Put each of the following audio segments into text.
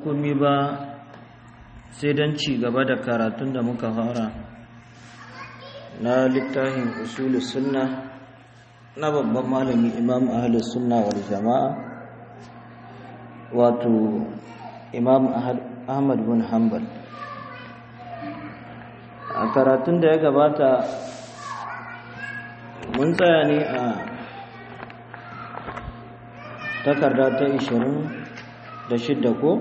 komi ba sai don ci gaba da karatun da muka fara na littafin usulu sunna na babban malami imam ahalus sunna wal jama'a wato imam ahmad bin hanbal a karatun da ya gabata mun tsaya ne a takarda ta 26 ko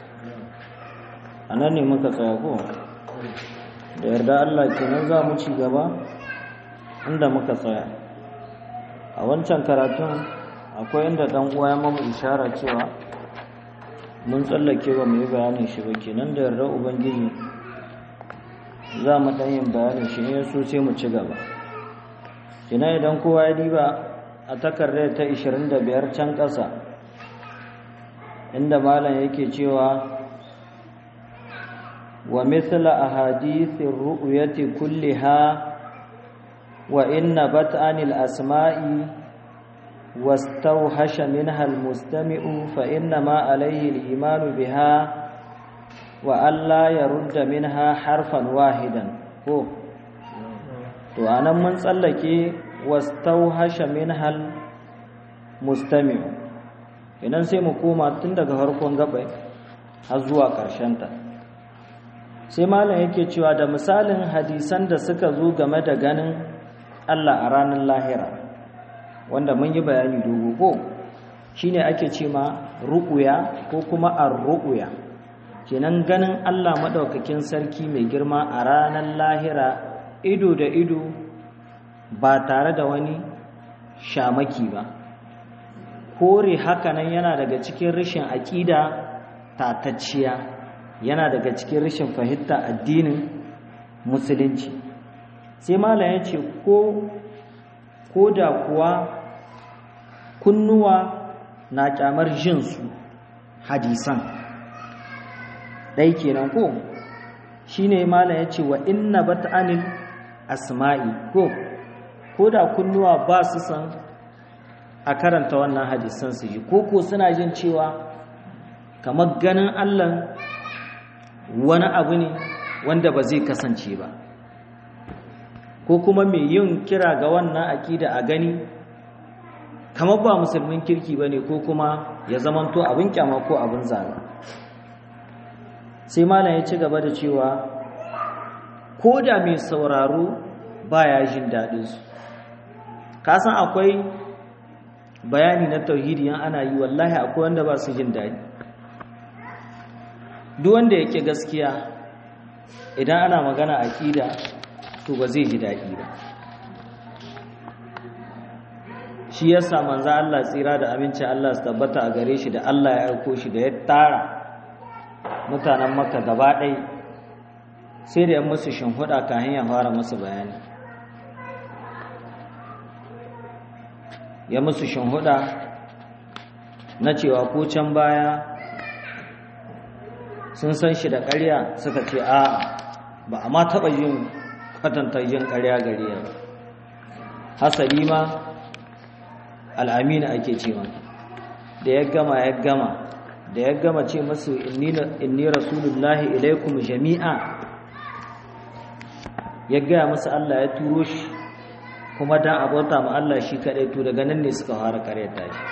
a nan ne muka tsaya ko da yarda Allah kenan za mu ci gaba inda muka tsaya a wancan karatun akwai inda dan uwa ya mamu ishara cewa mun tsallake ba mu yi bayanin shi ba kenan da yarda ubangiji za mu dan yin bayanin shi ne so sai mu ci gaba kenan idan kowa ya diba a takardar ta 25 can ƙasa inda malam yake cewa ومثل أحاديث الرؤية كلها وإن نبت عن الأسماء واستوحش منها المستمع فإنما عليه الإيمان بها وألا يرد منها حرفا واحدا هو to anan mun tsallake wastauhasha minhal mustami'u idan sai mu koma tun daga farkon gabai har zuwa ƙarshen ta sai malam yake cewa da misalin hadisan da suka zo game da ganin Allah a ranar lahira wanda mun yi bayani dogo ko shine ake ce ma ru'uya ko kuma ar-ru'uya kenan ganin Allah madaukakin sarki mai girma a ranar lahira ido da ido ba tare da wani shamaki ba kore hakanan yana daga cikin rashin aƙida tatacciya yana daga cikin rashin fahimta addinin musulunci sai malam ya ce ko da kuwa kunnuwa na kyamar jinsu hadisan ɗai kenan ko shi ne malam ya ce wa inna bat'anil asma'i ko ko da kunnuwa ba su san a karanta wannan hadisan su ji ko ko suna jin cewa kamar ganin allah wani abu ne wanda ba zai kasance ba ko kuma mai yin kira ga wannan aƙida a gani kamar ba musulmin kirki ba ne ko kuma ya zamanto abin kyama ko abin zaga sai malam ya ci gaba da cewa ko da mai sauraro baya jin daɗinsu kasan akwai bayani na tauhidi yan ana yi wallahi akwai wanda ba su jin daɗi duk wanda yake gaskiya idan ana magana aqida to ba zai ji dadi ba shi yasa manzo Allah tsira da aminci Allah su tabbata a gare shi da Allah ya aiko shi da ya tara mutanen Makka gaba ɗaya sai da ya musu shinhuda kafin ya fara musu bayani ya musu shinhuda na cewa ko can baya sun san shi da ƙarya suka ce a ba a ma taɓa yin kwatanta yin ƙarya gare ya hasali ma al'amina ake ce mata da ya gama ya gama da ya gama ce masu inni rasulullahi ilaikum jami'a ya gaya masu Allah ya turo shi kuma dan abota ma Allah shi kaɗai to daga nan ne suka fara ƙaryata shi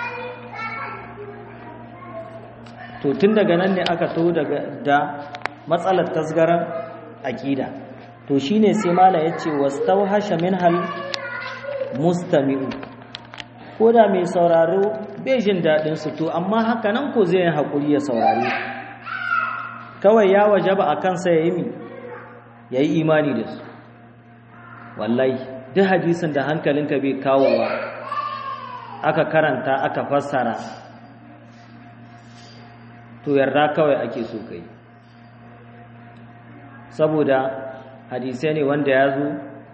to tun daga nan ne aka to daga da matsalar tasgaran aqida to shine sai mala yace wastawhasha minhal mustami'u ko da mai sauraro bai jin dadin su to amma haka nan ko zai hakuri ya saurare kawai ya wajaba akan sa yayi mi yayi imani da su wallahi duk hadisin da hankalinka bai kawowa aka karanta aka fassara to yarda kawai ake so kai saboda hadisai ne wanda ya zo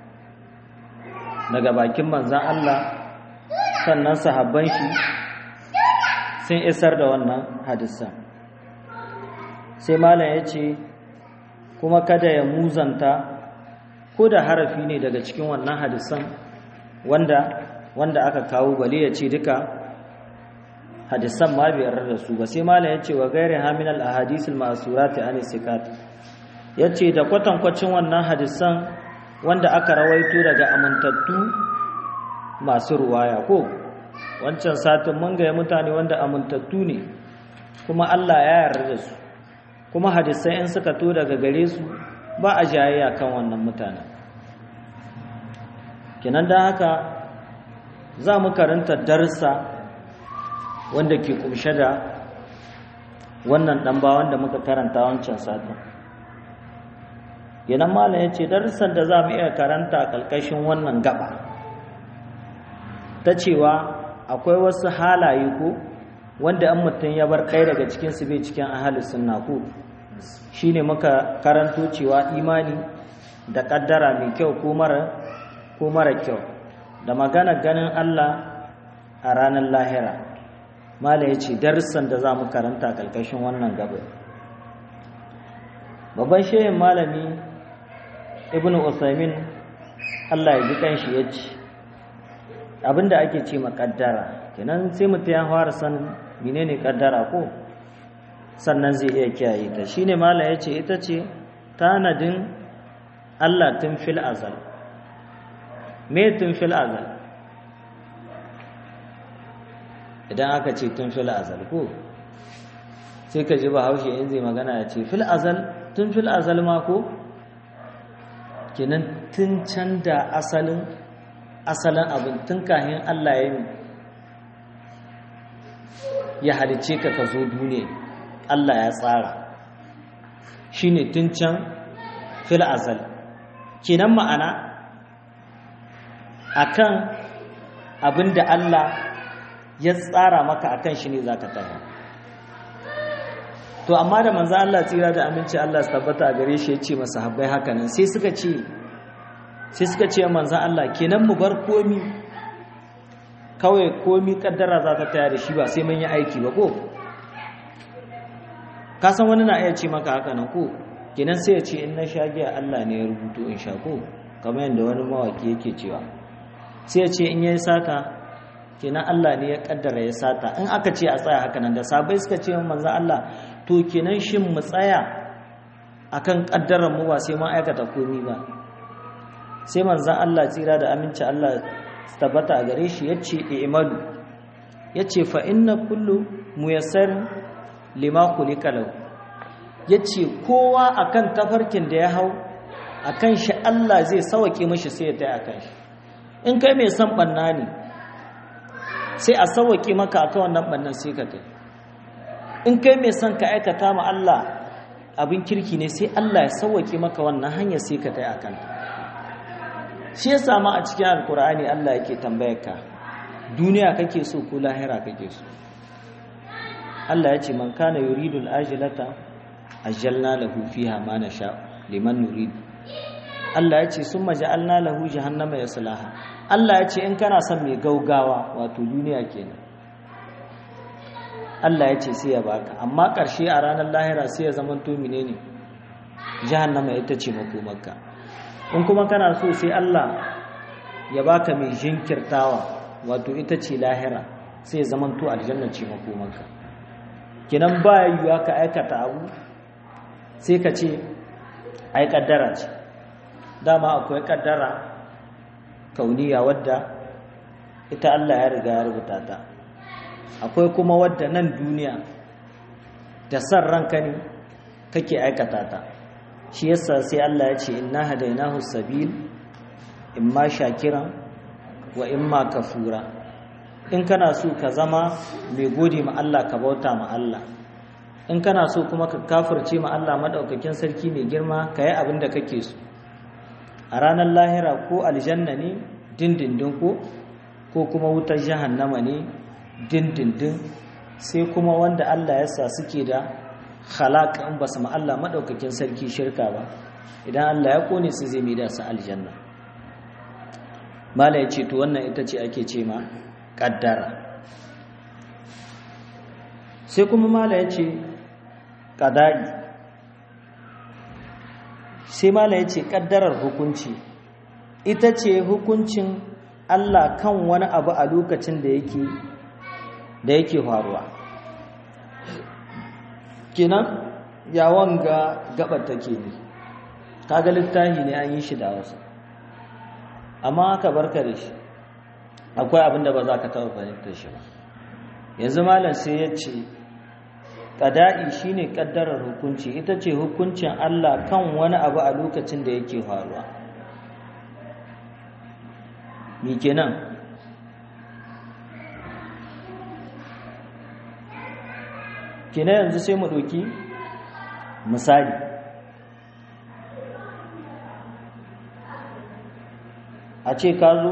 daga bakin manzan Allah sannan sahabban shi sun isar da wannan hadisan sai malam ya ce kuma kada ya muzanta ko da harafi ne daga cikin wannan hadisan wanda wanda aka kawo bale ya ce duka hadisan ma bai yarda da su ba sai malam yace wa gairi haminal ahadisul ma'surati an sikat yace da kwatankwacin wannan hadisan wanda aka rawaito daga amintattu masu ruwaya ko wancan satin mun ga mutane wanda amintattu ne kuma Allah ya yarda da su kuma hadisai in suka to daga gare su ba a jayayya kan wannan mutanen kinan da haka za mu karanta darsa wanda ke kumshe da wannan ɗan ba wanda muka karanta wancan satin yanan malam ya ce darussan da za mu iya karanta a ƙarƙashin wannan gaba ta cewa akwai wasu halaye ko wanda an mutum ya bar ɗaya daga cikinsu bai cikin ahalus sunna ko shi ne muka karanto cewa imani da ƙaddara mai kyau ko mara kyau da magana ganin Allah a ranar lahira mala ya ce darussan da za mu karanta a ƙarƙashin wannan gaba babban shehin malami ibn usaimin Allah ya ji kanshi ya ce abinda ake ce makaddara kenan sai mutum ya fara san menene kaddara ko sannan zai iya kiyaye ta shine mala ya ce ita ce tanadin Allah tun fil azal me tun fil azal idan aka ce tun fil azal ko sai ka ji bahaushe in zai magana ya ce fil azal tun fil azal ma ko kenan tun can da asalin asalin abin tun kahin Allah ya yi ya halice ka ka zo duniya Allah ya tsara shine tun can fil azal kenan ma'ana akan abin da Allah ya tsara maka akan shi ne zaka tafi to amma da manzo Allah tsira da aminci Allah su tabbata a gare shi ya ce masa habbai haka nan sai suka ce sai suka ce manzo Allah kenan mu bar komi kawai komi kaddara za ta taya da shi ba sai mun yi aiki ba ko ka san wani na iya ce maka haka nan ko kenan sai ya ce in na sha giya Allah ne ya rubuto in sha ko kamar yadda wani mawaki yake cewa sai ya ce in yayi sata kenan Allah ne ya kaddara ya sata in aka ce a tsaya haka nan da sabai suka ce manzo Allah to kenan shin mu tsaya akan kaddarar mu ba sai mun aikata komi ba sai manzo Allah tsira da aminci Allah tabbata a gare shi yace i'malu yace fa inna kullu muyassar lima khuliqa lahu yace kowa akan tafarkin da ya hau akan shi Allah zai sauke mishi sai ya tayi akan shi in kai mai san banna ne sai a sauwaƙe maka akan wannan bannan sai ka kai in kai mai son ka aikata ma Allah abin kirki ne sai Allah ya sauwaƙe maka wannan hanyar sai ka kai akan shi ya samu a cikin alkur'ani Allah yake tambayar ka duniya kake so ko lahira kake so Allah ya ce man kana yuridul ajilata ajjalna lahu fiha ma nasha liman nurid Allah ya ce summa ja'alna lahu jahannama yaslaha Allah ya ce in kana son mai gaugawa wato duniya kenan Allah ya ce sai ya baka amma ƙarshe a ranar lahira sai ya zama to menene jahannama ita ce makomarka in kuma kana so sai Allah ya baka mai jinkirtawa wato ita ce lahira sai ya zama to aljanna ce makomarka kenan ba yiwuwa ka aikata abu sai ka ce ai kaddara ce dama akwai kaddara kauniya wadda ita Allah ya riga ya rubuta ta akwai kuma wadda nan duniya da san ranka ne kake aikata ta shi yasa sai Allah ya ce inna hadainahu sabil imma shakiran wa imma kafura in kana so ka zama mai gode ma Allah ka bauta ma Allah in kana so kuma ka kafirce ma Allah madaukakin sarki mai girma ka yi abin da kake so a ranar lahira ko aljanna ne dindindin ko ko kuma wutar jahannama ne dindindin sai kuma wanda Allah ya sa suke da halaka in ba su Allah maɗaukakin sarki shirka ba idan Allah ya kone su zai da su aljanna mala ya ce to wannan ita ce ake ce ma ƙaddara sai kuma mala ya ce ƙadari sai mala ya ce ƙaddarar hukunci ita ce hukuncin Allah kan wani abu a lokacin da yake da yake faruwa kenan yawon ga gabar take ne kaga littafi ne an yi shi da wasu amma aka barka da shi akwai abin da ba za ka taɓa fahimtar shi ba yanzu malam sai ya ce ƙada'i shine ƙaddarar hukunci ita ce hukuncin Allah kan wani abu a lokacin da yake faruwa mi kenan kenan yanzu sai mu ɗauki misali a ce ka zo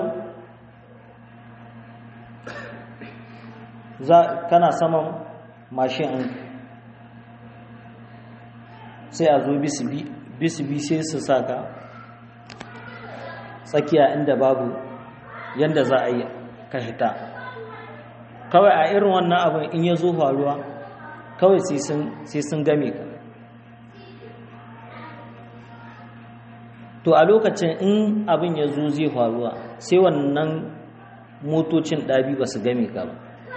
kana saman mashin ɗin sai a zo bisibi sai su saka tsakiya inda babu yadda za a yi ka hita kawai a irin wannan abin in ya zo faruwa kawai sai sun game ka to a lokacin in abin ya zo zai faruwa sai wannan motocin ɗabi ba su game ka ba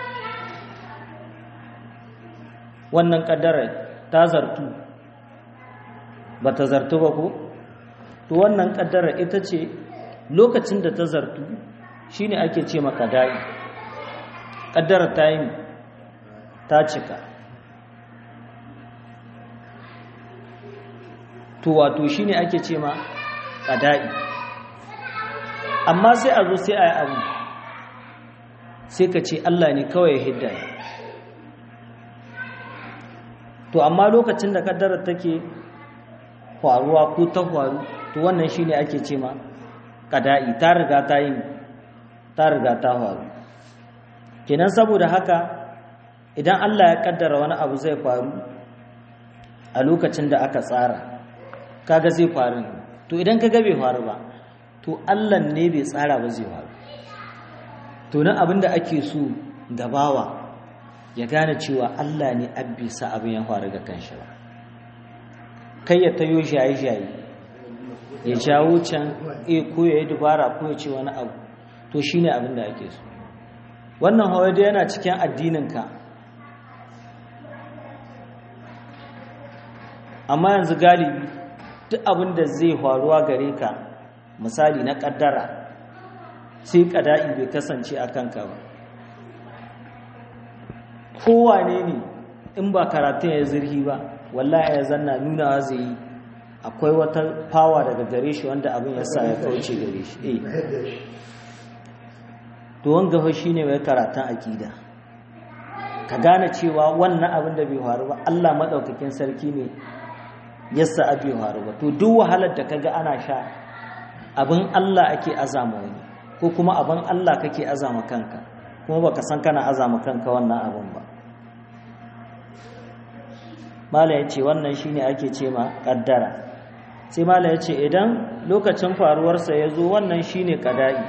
wannan ƙaddarar ta zartu ba ta zartu ba ko to wannan ƙaddarar ita ce lokacin da ta zartu shine ake ce maka da'i ƙaddarar ta yi ta cika to wato shine ake ce ma ƙada'i amma sai a zo sai a yi abu sai ka ce Allah ne kawai ya hidda to amma lokacin da kaddarar take faruwa ko ta faru to wannan shine ake ce ma ƙada'i ta riga ta yi ta riga ta faru kenan saboda haka idan Allah ya kaddara wani abu zai faru a lokacin da aka tsara kaga zai faru to idan kaga bai faru ba to Allah ne bai tsara ba zai faru to nan abinda ake so da bawa ya gane cewa Allah ne abisa abin ya faru ga kanshi ba kai ya tayo shaye-shaye ya jawo can e ko ya yi dubara ko ya ce wani abu to shine abin da ake so wannan hawa da yana cikin addininka amma yanzu galibi duk abin da zai faruwa gare ka misali na kaddara sai kada'i bai kasance a kanka ba kowane ne in ba karatun ya zirhi ba wallahi ya zanna nunawa zai yi akwai wata fawa daga gare shi wanda abin ya sa ya kauce gare shi eh to wanga fa shine mai karatun akida ka gane cewa wannan abin da bai faru ba Allah madaukakin sarki ne yasa abi faru ba to duk wahalar da kaga ana sha abin Allah ake azama wani ko kuma abin Allah kake azama kanka kuma baka san kana azama kanka wannan abin ba mala ya ce wannan shine ake ce ma kaddara sai mala ya ce idan lokacin faruwarsa ya zo wannan shine kada'i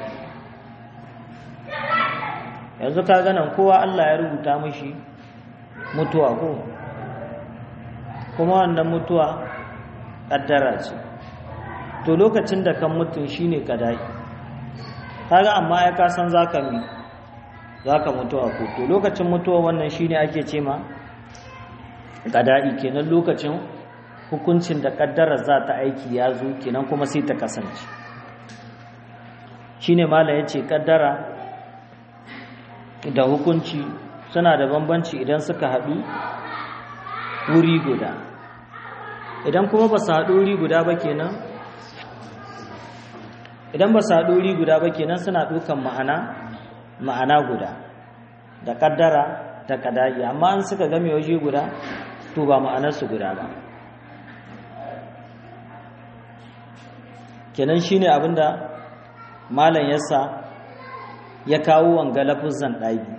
yanzu ka ganin kowa Allah ya rubuta mashi mutuwa ko kuma wannan mutuwa kaddara ce to lokacin da kan mutum shine kada'i kaga amma ya ka san zaka mi zaka mutuwa ko to lokacin mutuwa wannan shine ake ce ma kada'i kenan lokacin hukuncin da kaddara za ta aiki ya zo kenan kuma sai ta kasance shine mala yace kaddara da hukunci suna da bambanci idan suka haɗu wuri guda idan kuma ba su haɗu wuri guda ba kenan idan ba su haɗu wuri guda ba kenan suna ɗaukan ma'ana ma'ana guda da kaddara da kada'i amma an suka game waje guda to ba ma'anarsu guda ba kenan shine abinda malam yasa ya kawo wanga lafuzan ɗagi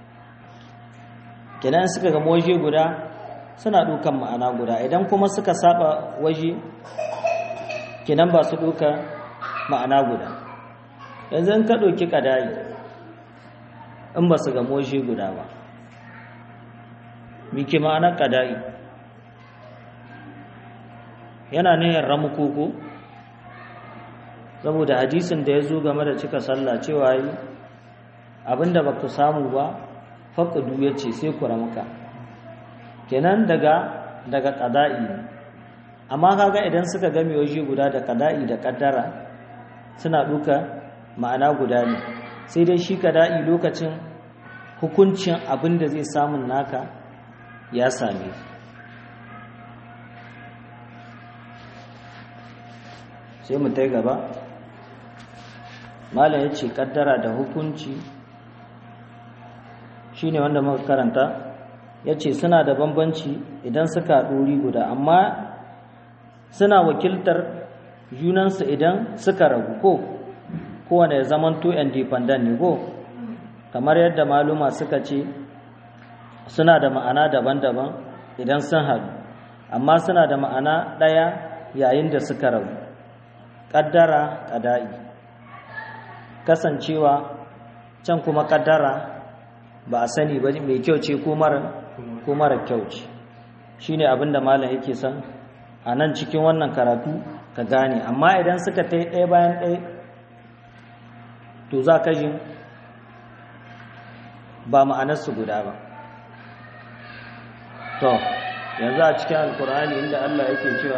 kenan suka ga waje guda suna dukan ma'ana guda idan kuma suka saba waje kenan ba su duka ma'ana guda yanzu in ka ɗauki ƙadayi in ba su ga waje guda ba mike ma'anar ƙadayi yana nihin ramukoko saboda hadisin da ya zo game da cika sallah cewa yi abinda ba ku samu ba faƙudu ya ce sai ku ramka kenan daga daga ƙada'i ne amma kaga idan suka game waje guda da ƙada'i da ƙaddara suna ɗuka ma'ana guda ne sai dai shi ƙada'i lokacin hukuncin abin da zai samun naka ya same sai mu tai gaba malam ya ce ƙaddara da hukunci shine wanda muka karanta ya ce suna da bambanci idan suka ɗori guda amma suna wakiltar junansu idan suka ragu ko kowane ya zamanto independent ne ko kamar yadda maluma suka ce suna da ma'ana daban-daban idan sun haɗu amma suna da ma'ana ɗaya yayin da suka ragu ƙaddara ƙada'i kasancewa can kuma ƙaddara ba a sani ba mai kyau ce ko mara kyau ce shi ne abinda malam yake son a nan cikin wannan karatu ka gane amma idan suka ta ɗaya bayan ɗaya to za ka jin ba ma'anarsu guda ba to yanzu a cikin alkur'ani inda allah yake cewa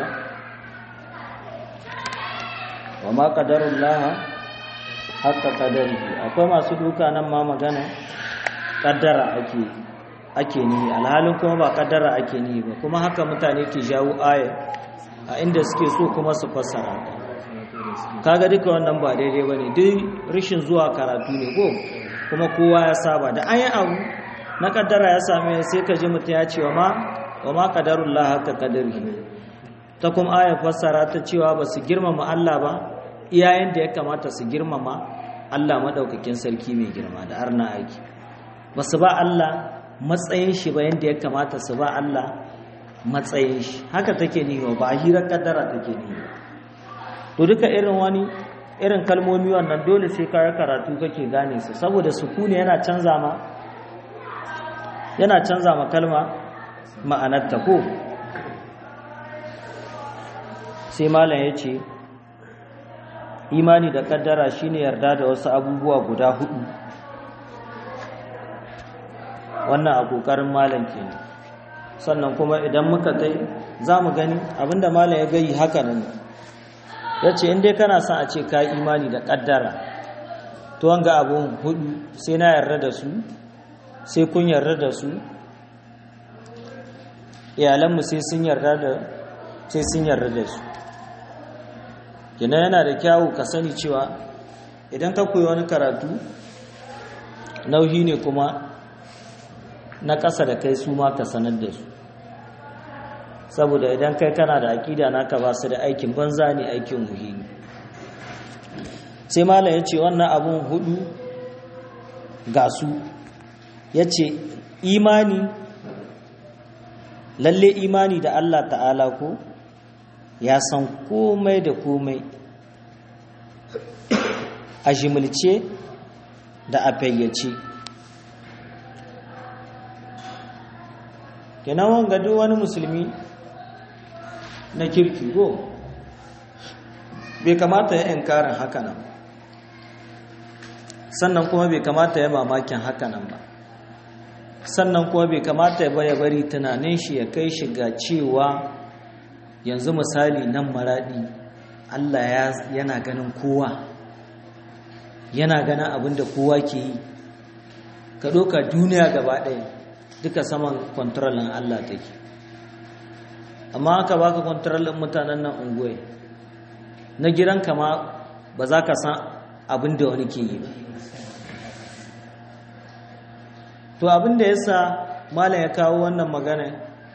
wa ma ƙadarun laha haka ƙadari akwai masu duka nan ma magana kaddara ake ake ni alhalin kuma ba kaddara ake ni ba kuma haka mutane ke jawo aya a inda suke so kuma su fassara kaga duka wannan ba daidai bane duk rishin zuwa karatu ne ko kuma kowa ya saba da an yi abu na kaddara ya same sai ka ji mutum ya ce wa ma wa ma qadarullah haka qadari ta kuma aya fassara ta cewa ba su girmama Allah ba iyayen da ya kamata su girmama Allah madaukakin sarki mai girma da arna aiki ba su ba Allah matsayin shi ba yadda ya kamata su ba Allah matsayin shi haka take niwa ba hirar kaddara take niwa to duka irin wani irin kalmomi wannan dole sai kayar karatu kake gane su saboda sukuni yana canza ma yana canza ma kalma ma'anarta ko sai malam ya ce imani da kaddara shine yarda da wasu abubuwa guda hudu wannan a ƙoƙarin malam kenan sannan kuma idan muka kai za mu gani abinda malam ya gayi haka nan ya ce in dai kana son a ce ka imani da ƙaddara to wanga abun hudu sai na yarda da su sai kun yarda da su iyalanmu sai sun yarda da sai sun yarda da su kina yana da kyawu ka sani cewa idan ka koyi wani karatu nauyi ne kuma na ƙasa da kai su ma ka sanar da su saboda idan kai kana da aƙida naka ba su da aikin banza ne aikin muhimmi sai malam ya ce wannan abun hudu ga su ya ce imani lalle imani da Allah ta'ala ko ya san komai da komai a jimilce da a fayyace kenan wanga duk wani musulmi na kirki go bai kamata ya inkarin hakanan sannan kuma bai kamata ya mamakin hakanan ba sannan kuma bai kamata ya baya bari tunanin shi ya kai shi ga cewa yanzu misali nan maradi Allah yana ganin kowa yana ganin abin da kowa ke yi ka ɗauka duniya gaba ɗaya duka saman kwantarolin Allah take amma aka baka kwantarolin mutanen nan unguwai na gidanka ma ba za ka san abin da wani ke yi ba to abin da ya sa malam ya kawo wannan magana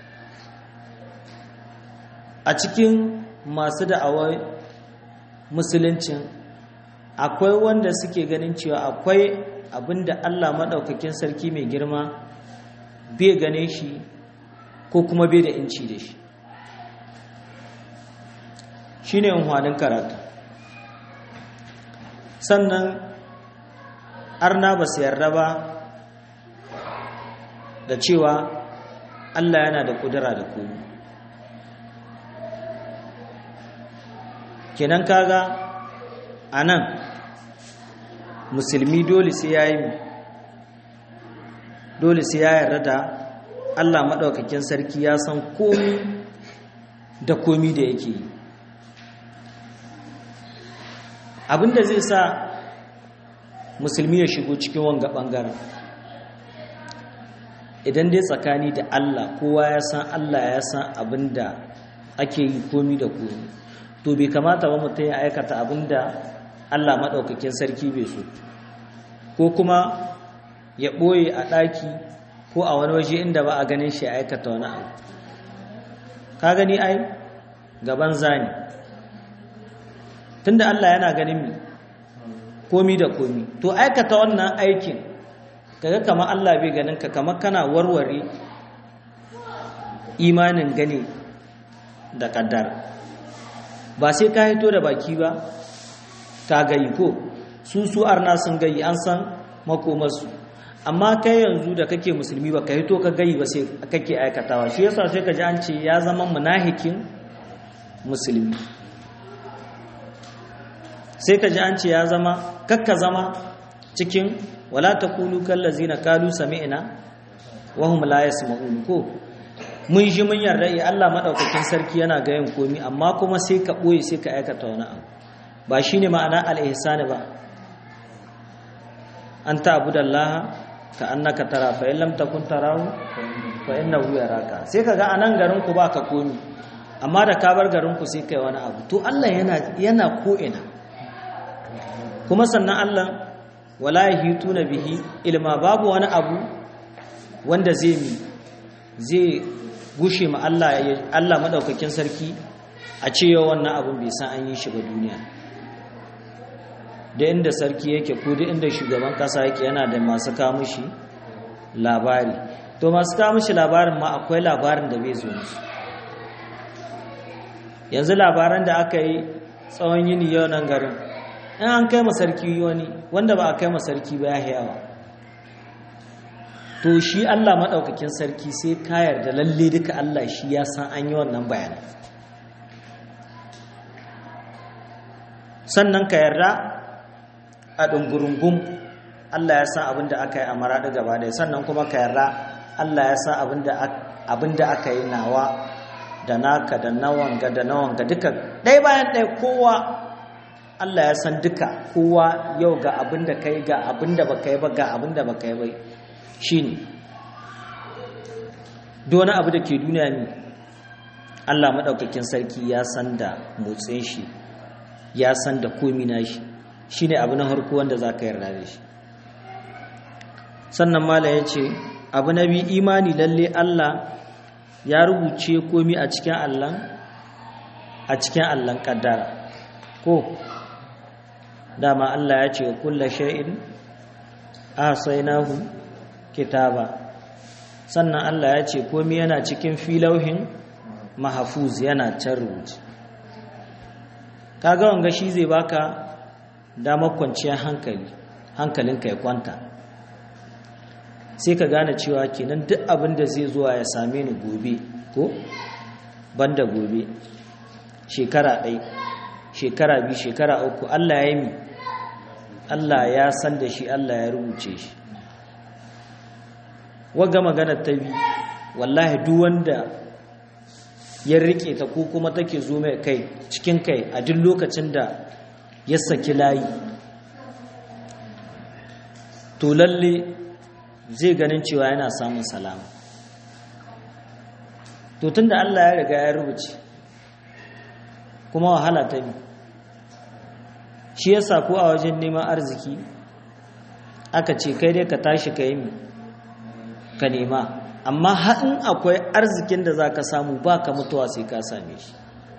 a cikin masu da'awar musuluncin akwai wanda suke ganin cewa akwai abin da Allah maɗaukakin sarki mai girma bai gane shi ko kuma bai da inci da shi shi ne unhwanin karatu sannan arna ba su yarda ba da cewa Allah yana da kudura da komi kenan kaga a nan musulmi dole sai ya yi dole sai ya yarda da Allah maɗaukakin sarki ya san komi da komi da yake yi abinda zai sa musulmi ya shigo cikin wanga ɓangaren idan dai tsakani da Allah kowa ya san Allah ya san abinda ake yi komi da komi to bai kamata ba mutum ya aikata abinda Allah maɗaukakin sarki bai so ko kuma ya ɓoye a ɗaki ko a wani waje inda ba a ganin shi ya aikata wani abu ka gani ai gaban zani tunda Allah yana ganin mi komi da komi to aikata wannan aikin kaga kamar Allah bai ganin ka kamar kana warware imanin gani da kaddar ba sai ka hito da baki ba ka gayi ko su su arna sun gayi an san makomarsu amma kai yanzu da kake musulmi ba ka hito ka gayi ba sai kake aikatawa shi yasa sai ka ji an ce ya zama munahikin musulmi sai ka ji an ce ya zama kakka zama cikin wala takulu kallazina kalu sami'na wa hum la yasma'un ko mun ji mun yarda eh Allah madaukakin sarki yana ga yin komi amma kuma sai ka boye sai ka aikata wani abu ba shine ma'ana al-ihsan ba an ta'budallaha ka annaka tara fa in lam takun tarahu fa innahu yaraka sai kaga anan garin ku baka komi amma da ka bar garin ku sai kai wani abu to Allah yana yana ko ina kuma sannan Allah wala yahituna bihi ilma babu wani abu wanda zai mi zai gushe ma Allah Allah madaukakin sarki a cewa wannan abun bai san an yi shi ba duniya da inda sarki yake ko da inda shugaban kasa yake yana da masu kawo mishi labari to masu kawo mishi labarin ma akwai labarin da bai zo musu yanzu labaran da aka yi tsawon yini yau nan garin in an kai masarki wani wanda ba a kai masarki ba ya yawa to shi Allah maɗaukakin sarki sai kayar da lalle duka Allah shi ya san an yi wannan bayanan sannan ka yarda a ɗungurungun Allah ya san abin da aka yi a maraɗi gaba ɗaya sannan kuma ka yarda Allah ya san abin da aka yi nawa da naka da nawanga da nawanga duka ɗaya bayan ɗaya kowa Allah ya san duka kowa yau ga abin da kai ga abin da baka yi ba ga abin da baka yi ba shine duk wani abu da ke duniya ne Allah maɗaukakin sarki ya san da motsin shi ya san da komi na shi shine abu na harko wanda za ka yarda da shi sannan mala ya ce abu na biyu imani lalle Allah ya rubuce komi a cikin allon a cikin allon kaddara ko dama Allah ya ce kulla shay'in ahsaynahu kitaba sannan Allah ya ce komi yana cikin filauhin mahfuz yana can rubuce kaga wanga shi zai baka damar kwanciyar hankali hankalinka ya kwanta sai ka gane cewa kenan duk abin da zai zuwa ya same ni gobe ko banda gobe shekara ɗai shekara biyu shekara uku Allah ya yi Allah ya san da shi Allah ya rubuce shi waga magana ta bi wallahi duk wanda ya rike ta ko kuma take zo mai kai cikin kai a duk lokacin da ya saki layi to lalle zai ganin cewa yana samun salama to tunda Allah ya riga ya rubuce kuma wahala ta bi shi yasa ko a wajen neman arziki aka ce kai dai ka tashi ka yi ka nema amma haɗin akwai arzikin da za ka samu ba ka mutuwa sai ka same shi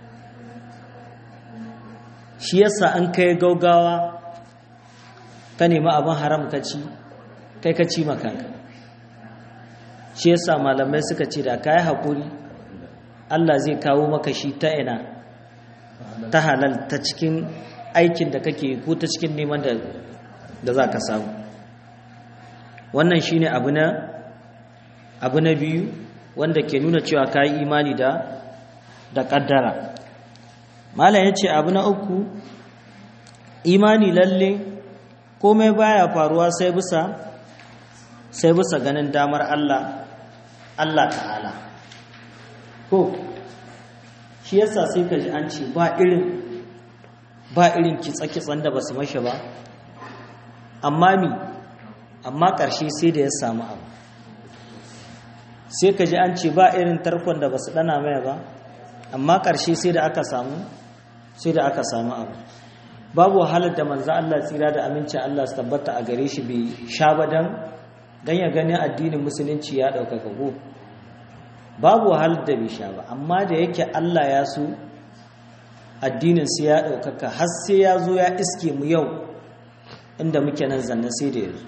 shi yasa an kai gaugawa ka nemi abin haram ka ci kai ka ci makanka shi yasa malamai suka ce da ka yi haƙuri Allah zai kawo maka shi ta ina ta halal ta cikin aikin da kake ko ta cikin neman da za ka samu wannan shi ne abu na abu na biyu wanda ke nuna cewa ka yi imani da da ƙaddara malam ya ce abu na uku imani lalle komai baya faruwa sai bisa sai bisa ganin damar Allah Allah ta'ala ko shi yasa sai ka ji an ce ba irin ba irin kitsa-kitsan da ba su mashi ba amma mi amma ƙarshe sai da ya samu abu sai ka ji an ce ba irin tarkon da ba su ɗana mai ba amma ƙarshe sai da aka samu sai da aka samu abu babu wahalar da manzo Allah tsira da aminci Allah su tabbata a gare shi bai sha ba dan dan ya gani addinin musulunci ya ɗaukaka go babu wahalar da bai sha ba amma da yake Allah ya so addinin sai ya ɗaukaka har sai ya zo ya iske mu yau inda muke nan zanne sai da yanzu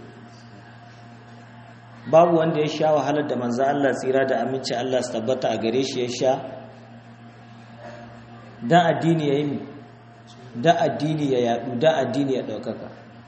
babu wanda ya sha wahalar da manzo Allah tsira da aminci Allah su tabbata a gare shi ya sha dan addini ya yi da addini ya yadu da addini ya ɗaukaka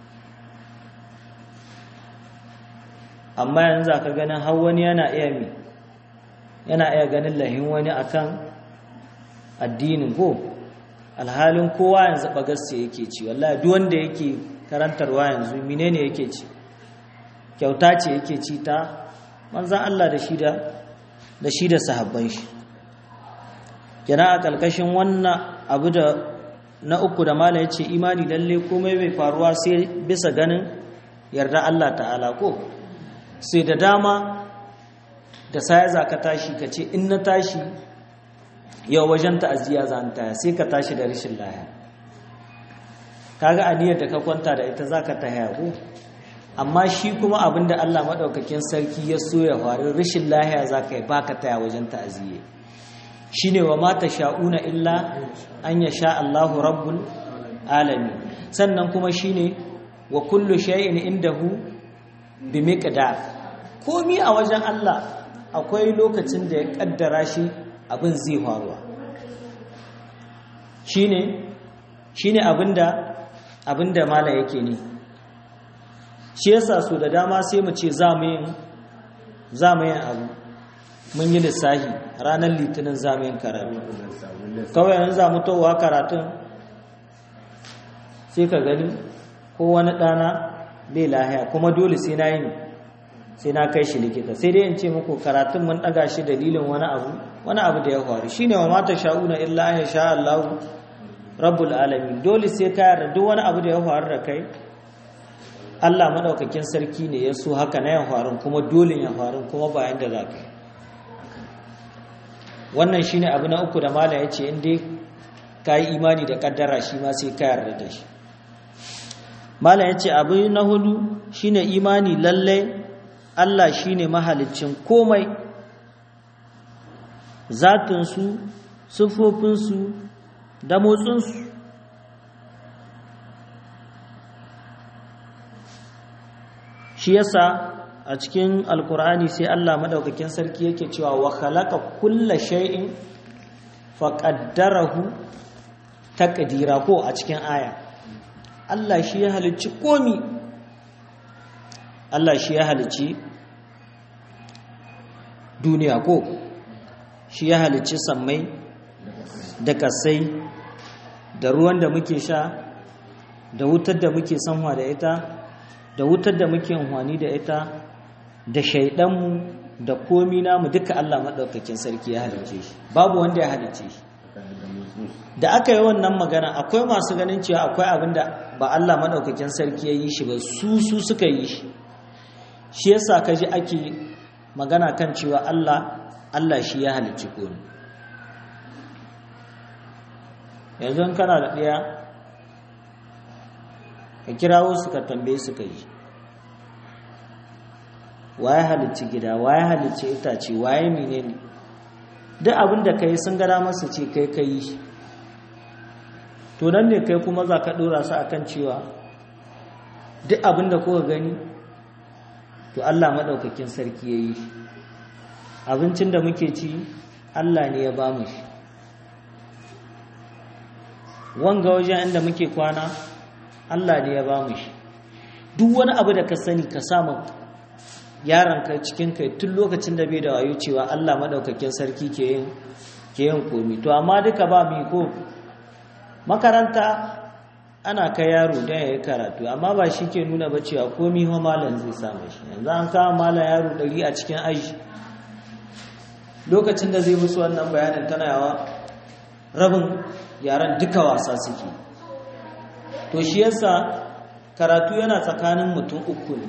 amma yanzu aka ganin har wani yana iya mi yana iya ganin lahin wani akan addinin ko alhalin kowa yanzu bagarsa yake ci wallahi duk wanda yake karantarwa yanzu menene yake ci kyauta ce yake ci ta manzan Allah da shi da da shi da sahabban shi yana a kalkashin wannan abu da na uku da mala ya ce imani lalle komai bai faruwa sai bisa ganin yarda Allah ta'ala ko sai da dama da saya za ka tashi ka ce in na tashi yau wajen ta'aziyya za taya sai ka tashi da rashin laya kaga aniyar da ka kwanta da ita za ka taya ko amma shi kuma abinda Allah maɗaukakin sarki ya so ya faru rashin lahiya za ka yi ba ka taya wajen ta'aziyya shi ne wa mata sha'una illa an ya sha Allahu rabbul alami sannan kuma shi ne wa kullu shay'in indahu bi miqdar komi a wajen Allah akwai lokacin da ya kaddara shi abin zai faruwa shine shine abinda abinda mala yake ne shi yasa so da dama sai mu ce za mu yin za mu yin abu mun yi lissahi ranar litinin za mu yin karatu kawai yanzu za mu towa karatun sai ka gani ko wani ɗana bai lahiya kuma dole sai na yi sai na kai shi likita sai dai in ce muku karatun mun ɗaga shi dalilin wani abu wani abu da ya faru shine wa mata sha'una illa an sha Allah rabbul alamin dole sai ka yarda duk wani abu da ya faru da kai Allah madaukakin sarki ne ya so haka na ya faru kuma dole ya faru kuma bayan da za ka yi wannan shine abu na uku da malam ya ce in dai ka yi imani da kaddara shi ma sai ka yarda da shi malam ya ce abu na hudu shine imani lallai Allah shi ne mahalicin komai zatinsu siffofinsu da motsinsu shi yasa a cikin alkur'ani sai Allah madaukakin sarki yake cewa wa khalaqa kulla shay'in faqaddarahu taqdira ko a cikin aya Allah shi ya halicci komi Allah shi ya halicci duniya ko shi ya halicci sammai da kasai da ruwan da muke sha da wutar da muke sanwa da ita da wutar da muke amfani da ita da shaidanmu da komi namu duka Allah maɗaukakin sarki ya halicce shi babu wanda ya halicce shi da aka yi wannan magana akwai masu ganin cewa akwai abin da ba Allah maɗaukakin sarki ya yi shi ba su su suka yi shi shi yasa ka ji ake magana kan cewa Allah Allah shi ya halicci komi yanzu kana da ɗaya ka kirawo su ka tambaye su ka yi waye halicci gida waye halicci itace waye menene duk abin da ka yi sun gada masa ce kai ka yi to nan ne kai kuma za ka ɗora su akan cewa duk abin da kuka gani to Allah maɗaukakin sarki ya yi shi abincin da muke ci Allah ne ya ba mu shi wanga wajen inda muke kwana Allah ne ya ba mu shi duk wani abu da ka sani ka samu yaranka cikin kai tun lokacin da bai da wayo cewa Allah maɗaukakin sarki ke yin ke yin komi to amma duka ba mu ko makaranta ana kai yaro don ya yi karatu amma ba shi ke nuna ba cewa komi ho malam zai samu shi yanzu an kawo malam yaro ɗari a cikin aji lokacin da zai musu wannan bayanin tana yawa rabin yaran duka wasa suke to shi yasa karatu yana tsakanin mutum uku ne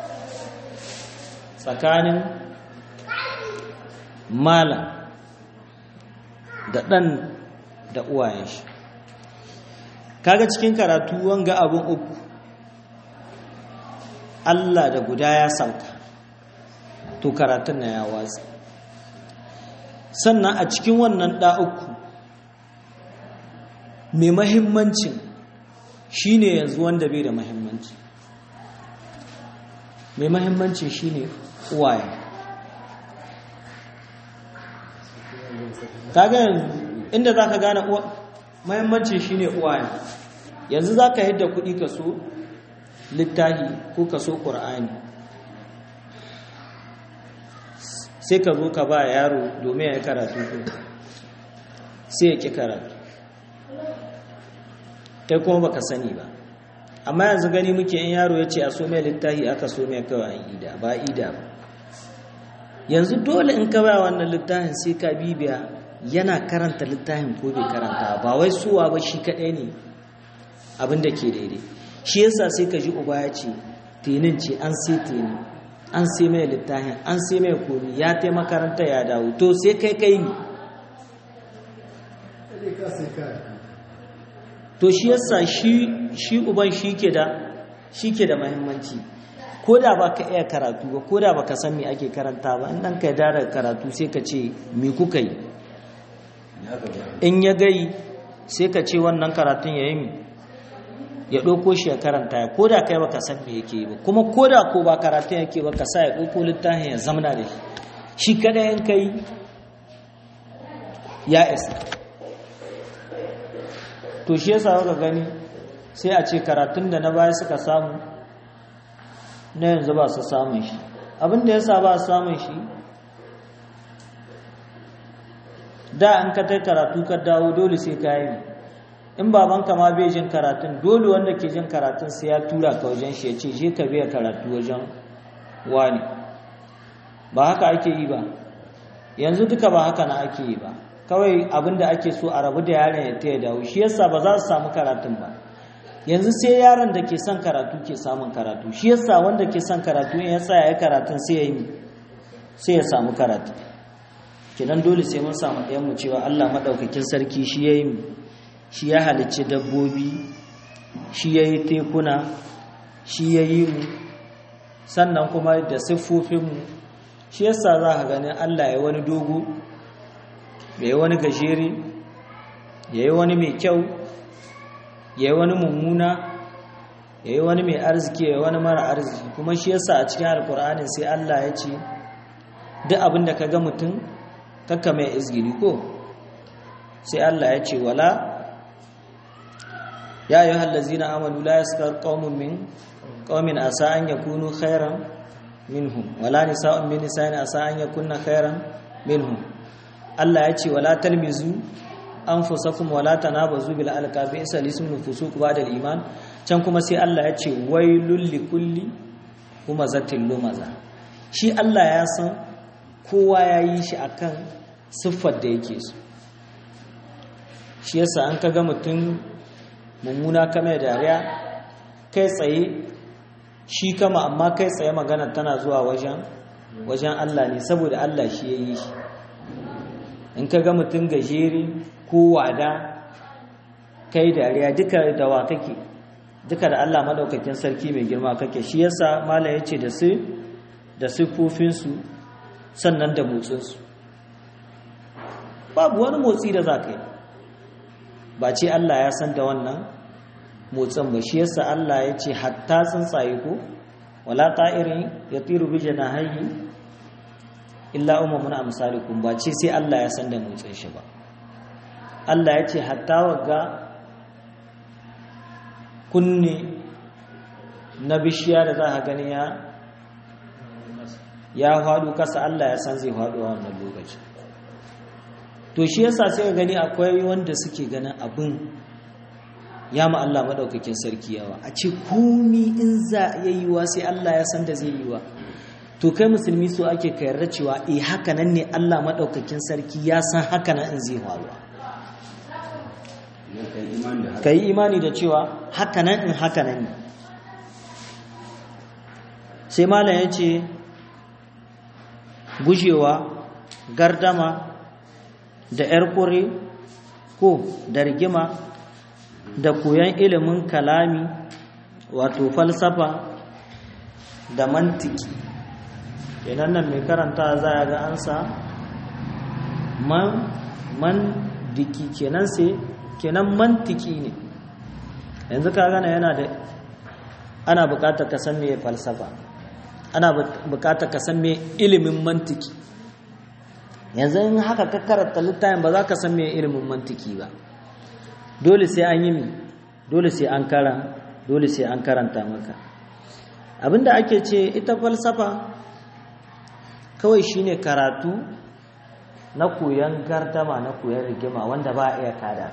tsakanin malam da ɗan da uwayen shi kaga cikin karatu wanga abin uku Allah da guda ya sauka to karatun na ya watsi sannan a cikin wannan ɗa uku mai mahimmancin shine yanzu wanda bai da mahimmanci mai mahimmancin shine uwaye kaga yanzu inda za ka gane mahimmancin shine uwaye yanzu za ka yadda kuɗi ka so littahi ko ka so ƙur'ani sai ka zo ka ba yaro domin ya yi karatu sai ya ƙi karatu kai kuma baka sani ba amma yanzu gani muke in yaro ya ce a so mai littahi aka so mai kawai ida ba ida ba yanzu dole in ka ba wannan littafin sai ka bibiya yana karanta littafin ko bai karanta ba wai suwa ba shi kaɗai ne abin da ke daidai shi yasa sai ka ji uba ya ce tenin ce an sai tenin an sai mai littafin an sai mai komi ya tai makaranta ya dawo to sai kai kai ne to shi yasa shi shi uban shi ke da shi ke da muhimmanci ko da ba ka iya karatu ba ko da ba ka san me ake karanta ba in ɗan ka da karatu sai ka ce me kuka yi in ya gai sai ka ce wannan karatun ya yi mi ya ɗauko shi ya karanta ya ko da kai ba ka san me yake ba kuma ko da ko ba karatun yake ba ka sa ya ɗauko littafin ya zamana da shi shi kada yan kai ya isa to shi yasa ka gani sai a ce karatun da na baya suka samu na yanzu ba su samun shi abin da yasa ba su samun shi da an ka tai karatu ka dawo dole sai ka yi in babanka ma bai jin karatun dole wanda ke jin karatun sai ya tura ka wajen shi ya ce je ka biya karatu wajen wani ba haka ake yi ba yanzu duka ba haka na ake yi ba kawai abin da ake so a rabu da yaron ya ta ya dawo shi yasa ba za su samu karatun ba yanzu sai yaron da ke son karatu ke samun karatu shi yasa wanda ke son karatu in ya tsaya ya karatun sai ya yi sai ya samu karatu kenan dole sai mun samu ɗayan mu cewa Allah maɗaukakin sarki shi ya yi shi ya halicci dabbobi shi ya yi tekuna shi ya yi mu sannan kuma da siffofinmu shi yasa za ka ganin Allah ya wani dogo ya yi wani gajere ya yi wani mai kyau ya yi wani mummuna ya yi wani mai arziki ya yi wani mara arziki kuma shi yasa a cikin alkur'anin sai Allah ya ce duk abin da ka ga mutum kakka mai izgiri ko sai Allah ya ce wala ya yi hallazina amanu la yaskar qaumun min qaumin asa an yakunu khairan minhum wala nisa'un min nisa'in asa an yakunna khairan minhum Allah ya ce wala talmizu anfusakum wala tanabazu bil alqabi isa lismu fusuq ba'da al iman can kuma sai Allah ya ce wailul likulli humazatil lumaza shi Allah ya san kowa ya yi shi akan siffar da yake so shi yasa an kaga mutum mummuna kama dariya kai tsaye shi kama amma kai tsaye magana tana zuwa wajen wajen Allah ne saboda Allah shi ya yi shi in kaga mutum gajeri ko wada kai dariya duka da wa kake duka da Allah madaukakin sarki mai girma kake shi yasa mala yace da su da siffofinsu sannan da motsinsu babu wani motsi da za ka yi ba ce Allah ya san da wannan motsin ba shi yasa Allah ya ce hatta tsuntsaye ko wala ta'irin ya tiru bi janahihi illa umamun amsalikum ba ce sai Allah ya san da motsin shi ba Allah ya ce hatta wagga kunne na bishiya da za ka gani ya ya faɗo kasa Allah ya san zai faɗo a wannan lokaci to shi yasa sai ka gani akwai wanda suke ganin abin ya ma Allah maɗaukakin sarki yawa a ce komi in za ya yi wa sai Allah ya san da zai yi wa to kai musulmi so ake ka yarda cewa eh haka nan ne Allah maɗaukakin sarki ya san haka nan in zai faruwa ka yi imani da cewa haka nan in haka nan ne sai malam ya ce gujewa gardama da 'yar kure ko da rigima da koyon ilimin kalami wato falsafa da mantiki kenan nan mai karanta za a ga ansa man man diki kenan sai kenan mantiki ne yanzu ka gana yana da ana bukatar ka san me falsafa ana bukatar ka san me ilimin mantiki yanzu in haka ka karanta littafin ba za ka san me ilimin mantiki ba dole sai an yi mi dole sai an kara dole sai an karanta maka abinda ake ce ita falsafa kawai shine karatu na koyon gardama na koyon rigima wanda ba a iya kada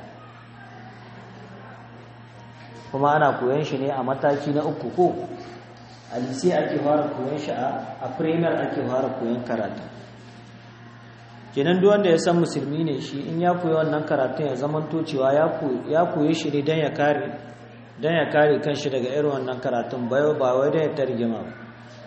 kuma ana koyon shi ne a mataki na uku ko a lise ake fara koyon shi a premier ake fara koyon karatu kenan duk wanda ya san musulmi ne shi in ya koyi wannan karatun ya zaman cewa ya koyi shi ne don ya kare don ya kare kanshi daga irin wannan karatun bayo ba wai don ya tarjima ba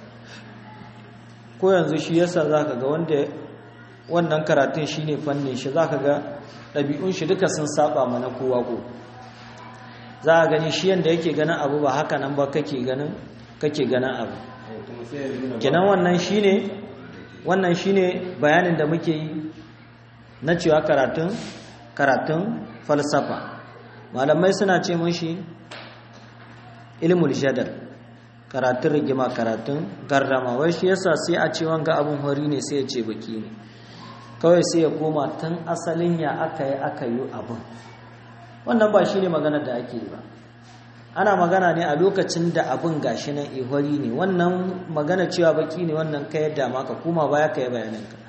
ko yanzu shi yasa zaka ga wanda wannan karatun shine fannin shi zaka ga ɗabi'un shi duka sun saba mana kowa ko za a gani shi yanda yake ganin abu ba haka nan ba kake ganin kake ganin abu kenan wannan shine wannan shine bayanin da muke yi na cewa karatun karatun falsafa malamai suna ce mashi ilmul jadal karatun rigima karatun gardama wai shi yasa sai a ce wanga abun hori ne sai ya ce baki ne kawai sai ya koma tun asalin ya aka yi aka yi abin wannan ba shi ne maganar da ake yi ba ana magana ne a lokacin da abin gashi nan ihori ne wannan magana cewa baki ne wannan ka yadda maka kuma baya ka yi bayaninka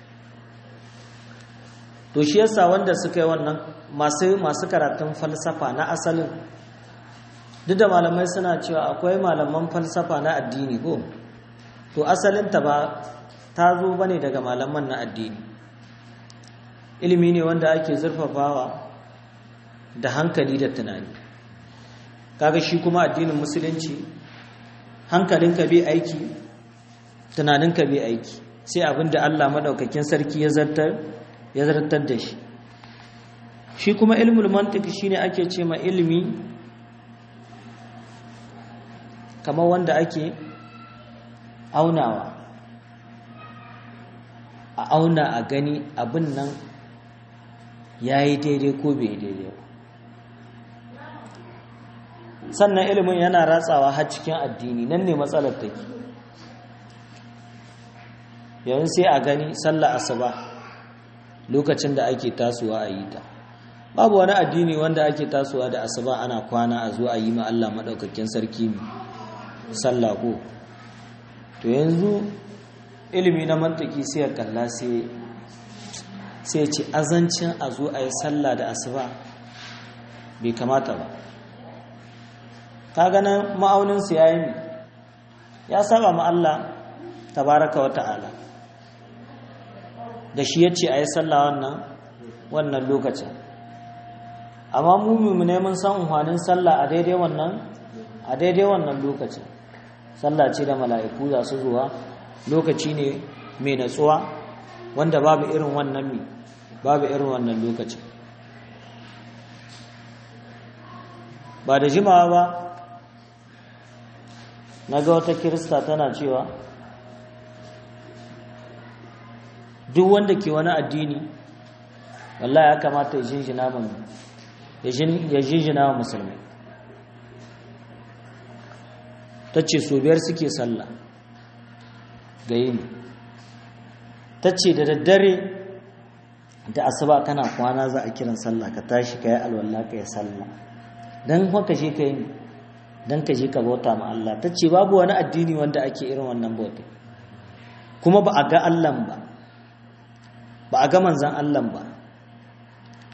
to shi yasa wanda suka yi wannan masu masu karatun falsafa na asalin duk da malamai suna cewa akwai malaman falsafa na addini ko to asalinta ba ta zo bane daga malaman na addini ilimi ne wanda ake zurfafawa da hankali da tunani kaga shi kuma addinin musulunci hankalinka bai aiki tunaninka bai aiki sai abinda Allah madaukakin sarki ya zartar ya zartar da shi shi kuma ilmul mantiq shine ake ce ma ilimi kamar wanda ake aunawa a auna a gani abin nan ya yi daidai ko bai daidai ba sannan ilimin yana ratsawa har cikin addini nan ne matsalar take yayin sai a gani sallah asuba lokacin da ake tasowa a yi ta babu wani addini wanda ake tasowa da asuba ana kwana a zo a yi ma Allah madaukakin sarki sallah ko to yanzu ilimi na mantaki sai ya kalla sai sai ce azancin a zo a yi sallah da asuba bai kamata ba ka ganin ma'auninsu ya yi ya saba ma Allah tabaraka wa ta'ala da shi ya ce a yi sallah wannan wannan lokacin amma mu ne mun san unhwanin sallah a daidai wannan a daidai wannan lokacin sallah ce da mala'iku za su zuwa lokaci ne mai natsuwa wanda babu irin wannan mi babu irin wannan lokacin ba da jimawa ba na ga wata kirista tana cewa duk wanda ke wani addini wallahi ya kamata ya jinjina mu ya jinjina wa musulmi ta ce so biyar suke sallah ga yini ta ce da daddare da asuba kana kwana za a kiran sallah ka tashi ka yi alwallah ka yi sallah don haka shi ka yi don ka je ka bauta ma Allah ta ce babu wani addini wanda ake irin wannan bauta kuma ba a ga Allah ba ba a ga manzan Allah ba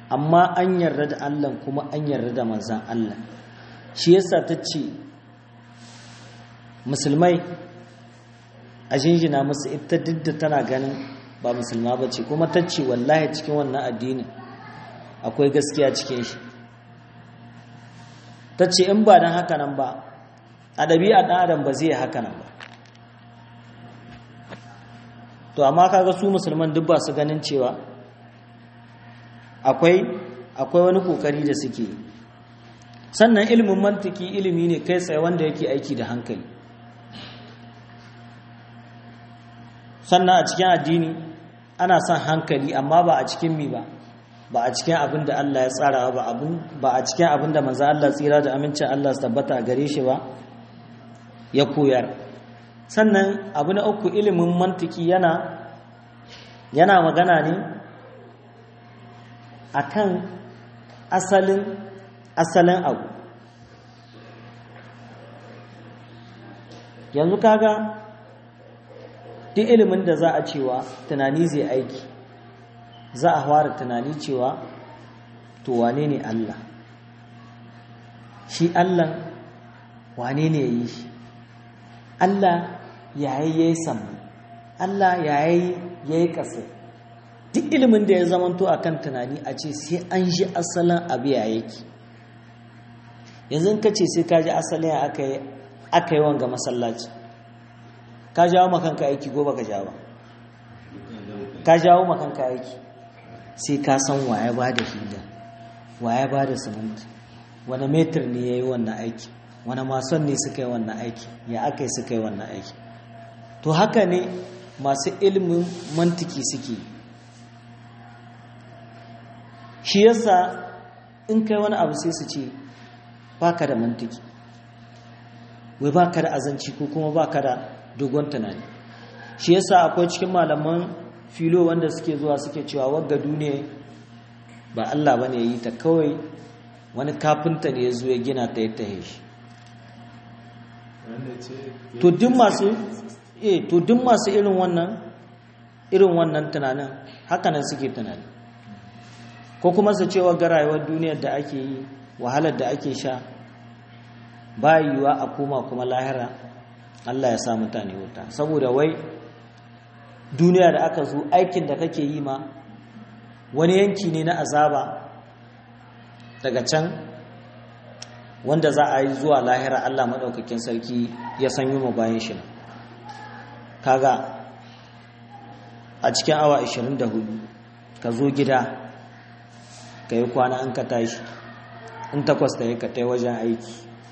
amma an yarda da Allah kuma an yarda da manzan Allah shi yasa ta ce musulmai a jinjina musu ita duk da tana ganin ba musulma ba ce kuma ta ce wallahi cikin wannan addinin akwai gaskiya cikin shi ta ce in ba don haka nan ba a ɗabi'a ɗan adam ba zai haka nan ba to amma kaga su musulman duk ba su ganin cewa akwai akwai wani kokari da suke sannan ilimin mantiki ilimi ne kai tsaye wanda yake aiki da hankali sannan a cikin addini ana son hankali amma ba a cikin mi ba ba a cikin abin da Allah ya tsara ba abin ba a cikin abin da manzo Allah tsira da amincin Allah su tabbata a gare shi ba ya koyar sannan abu na uku ilimin mantiki yana yana magana ne akan asalin asalin abu yanzu kaga duk ilimin da za a cewa tunani zai aiki za a fara tunani cewa to wane ne Allah shi Allah wane ne ya yi shi Allah yayi yayi samu Allah yayi yayi kasa duk ilimin da ya zamanto akan tunani a ce sai an ji asalin abu ya yake yanzu ka ce sai ka ji asalin ya aka yi aka yi wanga masallaci ka jawo makanka aiki ko baka jawo ka jawo makanka aiki sai ka san waye ba da hila waye ba da siminti wani metir ne ya yi wannan aiki wani mason ne suka yi wannan aiki ya aka yi suka yi wannan aiki to haka ne masu ilimin mantiki suke shi yasa in kai wani abu sai su ce baka da mantiki wai baka da azanci ko kuma baka da dogon tunani shi yasa akwai cikin malaman filo wanda suke zuwa suke cewa wagga duniya ba Allah bane yi ta kawai wani kafinta ne ya zo ya gina ta ya tahe shi to duk masu eh to duk masu irin wannan irin wannan tunanin haka nan suke tunani ko kuma su cewa ga rayuwar duniyar da ake yi wahalar da ake sha ba yiwuwa a koma kuma lahira Allah ya sa mutane wuta saboda wai duniya da aka zo aikin da kake yi ma wani yanki ne na azaba daga can wanda za a yi zuwa lahira Allah maɗaukakin sarki ya sanyi ma bayan shi kaga a cikin awa 24 ka zo gida ka yi kwana an ka tashi in takwas ta yi ka tai wajen aiki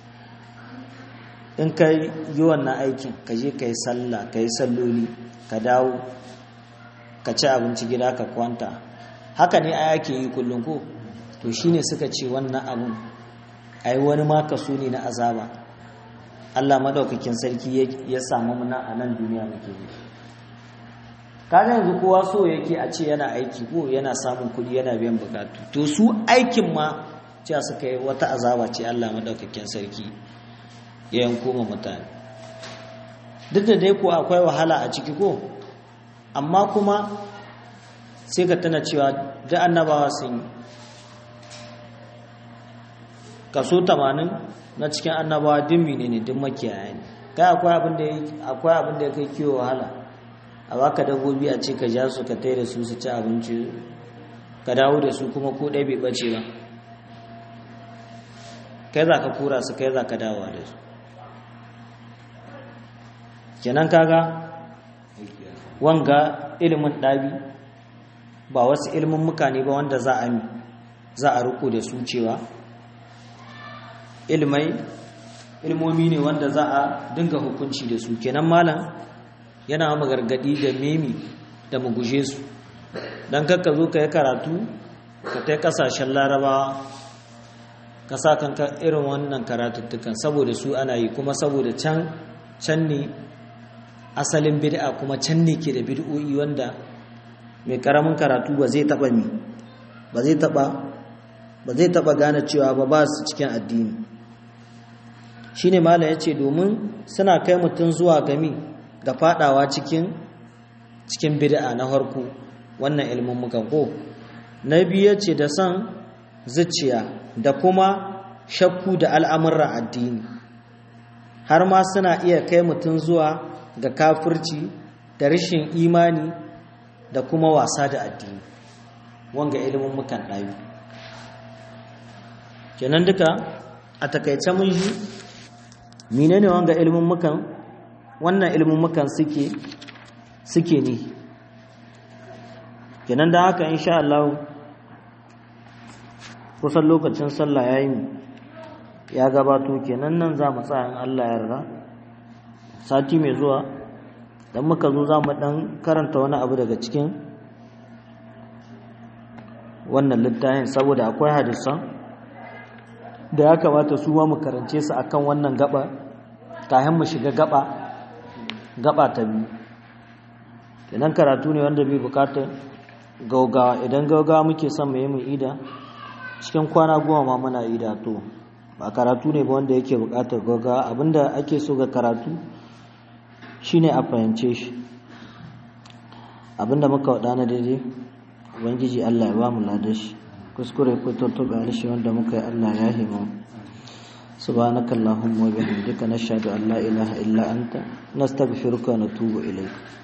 in ka yi wannan aikin ka je ka yi sallah ka yi salloli ka dawo ka ci abinci gida ka kwanta haka ne a yake yi kullum ko to shine suka ce wannan abun ai wani ma kaso ne na azaba Allah madaukakin sarki ya samu muna a nan duniya muke yi kaga yanzu kowa so yake a ce yana aiki ko yana samun kuɗi yana biyan bukatu to su aikin ma cewa suka yi wata azaba ce Allah madaukakin sarki ya yanko ma mutane duk da dai ko akwai wahala a ciki ko amma kuma sai ka tana cewa da annabawa sun yi kaso 80 na cikin annabawa dimmi ne ne duk makiyaya ne kai akwai abin da akwai abin da kai kiwo wahala a baka dabbobi a ce ka ja su ka tai da su su ci abinci ka dawo da su kuma ko ɗaya bai bace ba kai za ka kura su kai za ka dawowa da su kenan kaga wanga ilimin ɗabi ba wasu ilimin mukane ba wanda za a za a riko da su cewa ilmai ilmomi ne wanda za a dinga hukunci da su kenan malam yana mu gargadi da memi da mu guje su dan kakka zo ka yi karatu ka tai kasashen larabawa ka sa kanka irin wannan karatuttukan saboda su ana yi kuma saboda can can ne asalin bid'a kuma can ne ke da bid'o'i wanda mai karamin karatu ba zai taba mi ba zai taba ba zai taba gane cewa ba ba su cikin addini shine malam yace domin suna kai mutum zuwa gami ga fadawa cikin cikin bid'a na harko wannan ilmin muka ko na biyu ce da son zuciya da kuma shakku da al'amuran addini har ma suna iya kai mutum zuwa ga kafirci da rashin imani da kuma wasa da addini wanga ilimin mukan ɗayu kenan duka a takaice mun shi menene wanga ilimin mukan wannan ilimin mukan suke suke ne kenan da haka insha Allah kusan lokacin sallah yayi ya gabato kenan nan za mu tsaya in Allah ya yarda sati mai zuwa dan muka zo za mu dan karanta wani abu daga cikin wannan littafin saboda akwai hadisan da ya kamata su ma mu karance su akan wannan gaba kafin mu shiga gaba gaba ta biyu kenan karatu ne wanda bai bukatar gaugawa idan gaugawa muke son mu yi mu ida cikin kwana goma ma muna ida to ba karatu ne ba wanda yake bukatar gaugawa abinda ake so ga karatu shine a fahimce shi abinda muka wada na daidai ubangiji Allah ya ba mu ladashi kuskure ko tuntuɓe harshe wanda muka yi Allah ya himu subhanakallahumma wa bihamdika nashhadu an la ilaha illa anta nastaghfiruka wa natubu ilayk